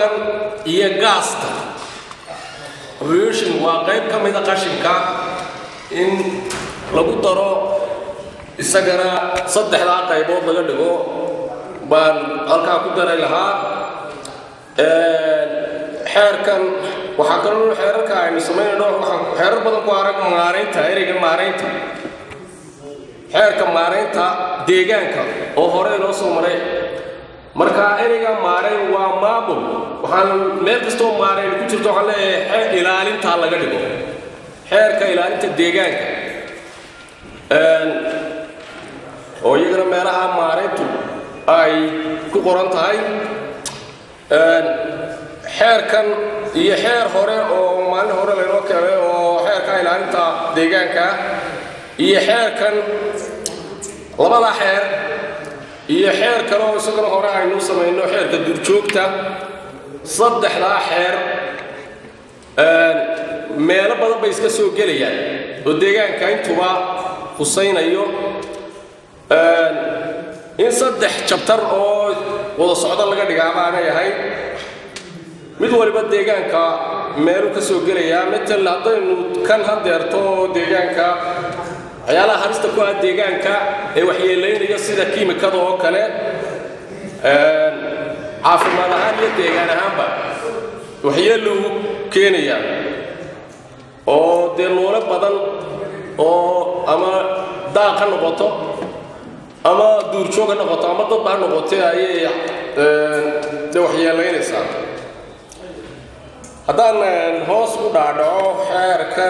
qashinkan iyo gaasta pollution waa qayb ka mida qashinka in lagu daro isagana saddexdaa qaybood laga dhigo baan halkaa ku daray lahaa xeerkan waxaa kaloo xeerarka aynu samaynayno waxaan xeerar badan ku arag maaraynta ereyga maaraynta xeerka maaraynta deegaanka oo hore inoo soo maray marka ereyga maarayn waa maamul waxaan meel kastoo maarayn ku jirto waxaan leeyahay xeer ilaalintaa laga dhigo xeerka ilaalinta deegaanka oo iyagana meelaha maarayntu ay ku qoran tahay xeerkan iyo xeer hore oo maalin hore laynoo keenay oo xeerka ilaalinta deegaanka iyo xeerkan labada xeer iyo xeer kale oo isagana hore aynu samayno xeerka durjoogta saddexdaa xeer meelo badan bay iska soo gelayaan oo deegaanka intuba husaynayo in saddex jabtar oo wada socdo laga dhigaa baanay ahayd mid waliba deegaanka meelu ka soo gelayaa matal haddaynu kan hadeerto deegaanka waxyaalaha harista ku ah deegaanka ee waxyeelaynaya sida kiimikada oo kale caafimaad ahaan iyo deegaan ahaanba waxyeeluu keenayaa oo dee noole badan oo ama daaq ha noqoto ama duurjoog ha noqoto ama dadba ha noqotee ayay de waxyeelaynaysaa haddaan hoos u dhaadhaco xeerkan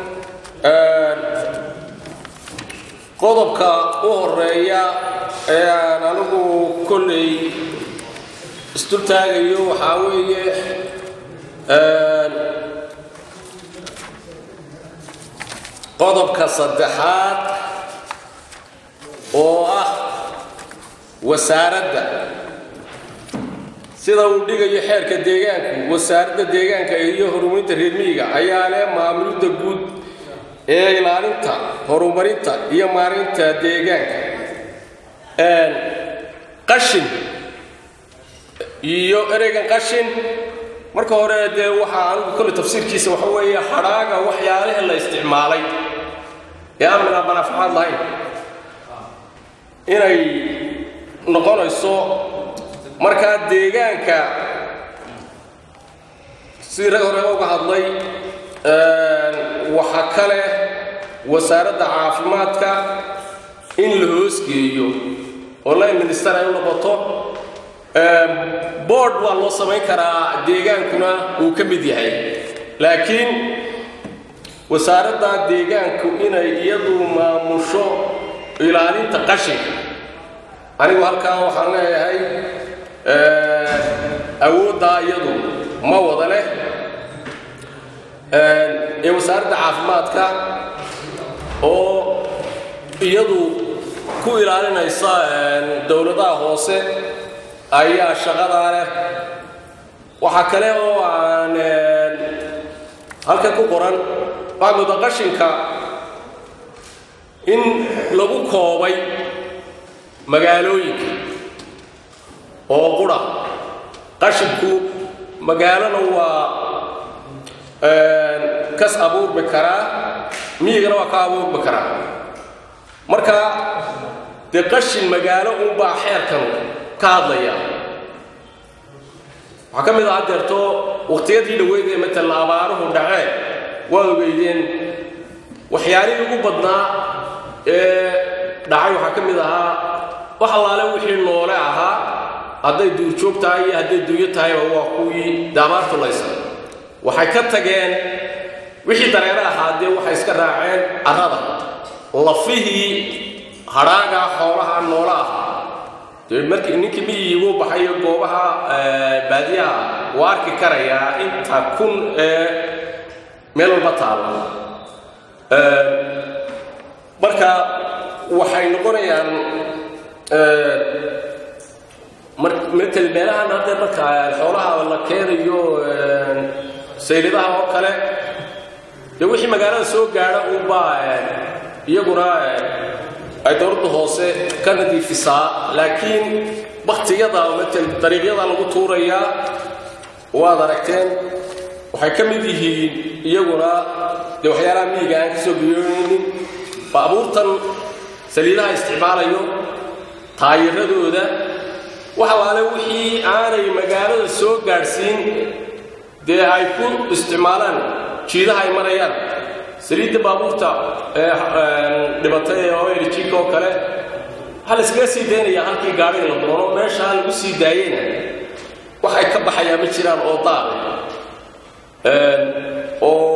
qodobka u horeeya ee aan anigu kolley isdultaagayo waxaa weeye qodobka saddexaad oo ah wasaaradda sida uu dhigayo xeerka deegaanku wasaaradda deegaanka iyo horumarinta reer miyiga ayaa leh maamulidda guud ee ilaalinta horumarinta iyo maarinta deegaanka qashin iyo ereygan qashin marka hore dee waxaa anigu kolle tafsiirkiisa waxa weeye hadhaaga waxyaalaha la isticmaalay ee aan mina manaafacaad lahayn inay noqonayso markaa deegaanka sidii rag hore uga hadlay waxa kale wasaaradda caafimaadka in la hoosgeeyo oo line minister ay u noqoto board waa loo samayn karaa deegaankuna uu ka mid yahay laakiin wasaaradda deegaanku inay iyadu maamusho ilaalinta qashinka anigu halkaa waxaan leeyahay awooddaa iyadu ma wada leh ee wasaaradda caafimaadka oo iyadu ku ilaalinaysa dowladaha hoose ayaa shaqadaa leh waxaa kale oo aan halkan ku qoran waxaa mooda qashinka in lagu koobay magaalooyinka oo qura qashinku magaalona waa kas abuurmi karaa miyigana waa ka abuurmi karaa marka dee qashin magaalo unbaa xeerkan ka hadlaya waxaa ka mid ah hadeerto waqtiyadii dhaweyd ee matala abaaruhu dhaceen waad ogeydeen waxyaalihii ugu badnaa ee dhacay waxaa ka mid ahaa wax allaale wixii noole ahaa hadday duurjoog tahay iyo hadday dunyo tahayba waa kuwii daabaartu laysa waxay ka tageen wixii dareere ahaa dee waxay iska raaceen carrada lafihii hadhaaga xoolaha noole ahaa dee markii ninkii miyigu baxayo goobaha baadiyaha waa arki karayaa inta kun ee meel walba taalla marka waxay noqonayaan matal meelahan hadde marka xoolaha la keenayo saylidaha oo kale dee wixii magaalada soo gaadha unbaa iyaguna ay dowladda hoose ka nadiifisaa laakiin baktiyada matal dariiqyada lagu tuurayaa waad aragteen waxay ka mid yihiin iyaguna dee waxyaalaha miyiga aan ka soo biyoonaynin baabuurtan saliidaha isticmaalayo taayiradooda wax allaale wixii aanay magaalada soo gaadhsiin dee ay ku isticmaalaan jiidaha ay marayaan saliidda baabuurta dhibatay ee oerjika oo kale waxaa la iskaga sii daynaya halkii gaadhiga la doono meeshaa lagu sii daayeyna waxay ka baxayaan ma jiraan oo daaqe oo